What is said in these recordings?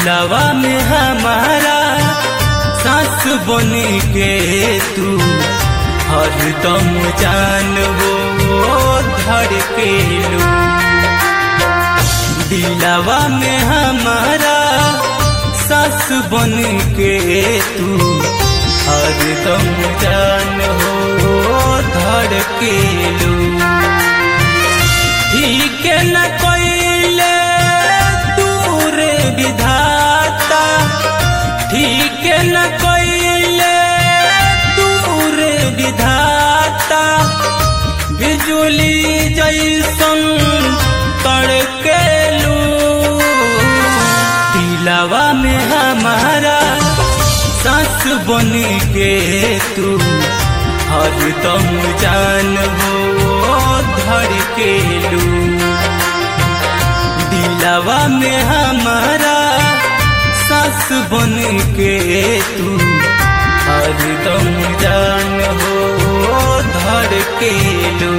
दिलवा में हमारा सास बन के तू हरदम जान वो धड़के लू दिलवा में हमारा सास बन के तू हरदम जान हो धड़के लू ठीक न कोइले दूर विधाता ठीक न कोइले दूर विधाता बिजुली जैसन तड़केलू दिलवा में हमारा सास बन के तू हरदम जान हो धड़केलू दिलवा में हमारा सास बन के तू हरदम जान हो धड़केलू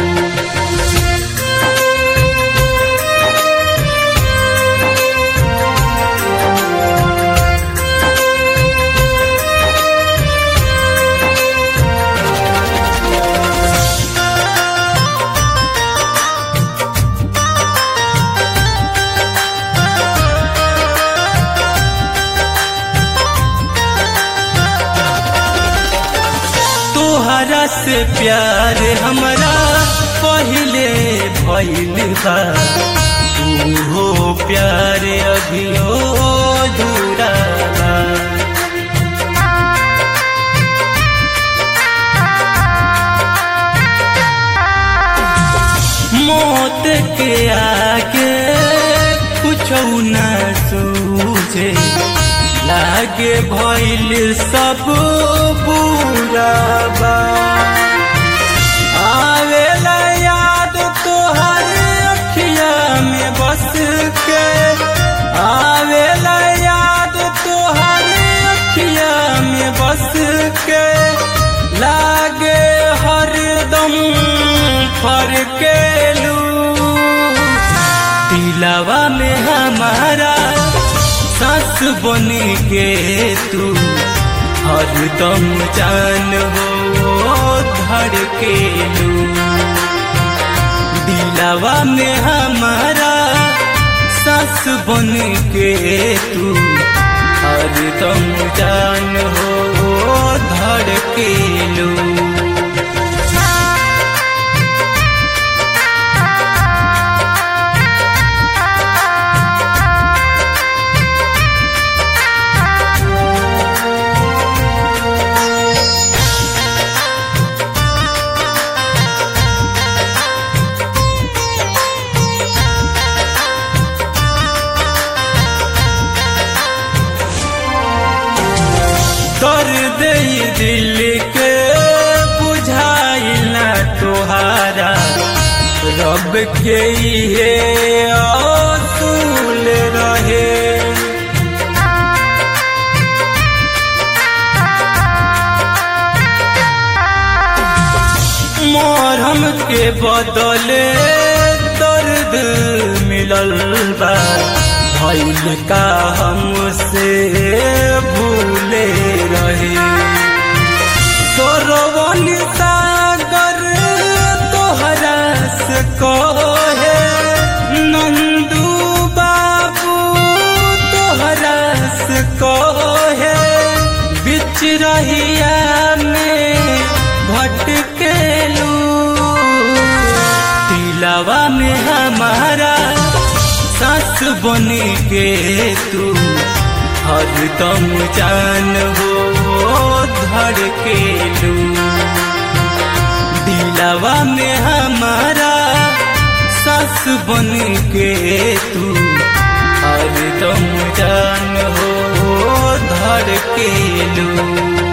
तोहरा से प्यार हमरा पहले भइल बा तू हो प्यार अभियो अधूरा बा मौत के आगे कुछ न सूझे लागे भइल सब बुरा बा आवेला याद तोहर अखिया में बस के आवेला याद तोहर अखिया में बस के लागे हरदम फरकेलू दिलवा में हमारा सास बन के तू हरदम जान हो धड़केलू दिलवा में हमारा सास बन के तू हरदम जान हो धड़केलू दर्द ये दिल के बुझाइला तोहारा रब के ये असूल रहे मोरम के बदले दर्द मिलल बा भइल का हमसे भूले रहे सोरवन सागर तोहरा से कहे नंदू बाबू तोहरा से कहे बिच रहिया में भटकेलू दिलवा में हमारा सास बन के तू हरदम जान हो धड़केलू दिलवा में हमारा सास बन के तू हरदम जान हो धड़केलू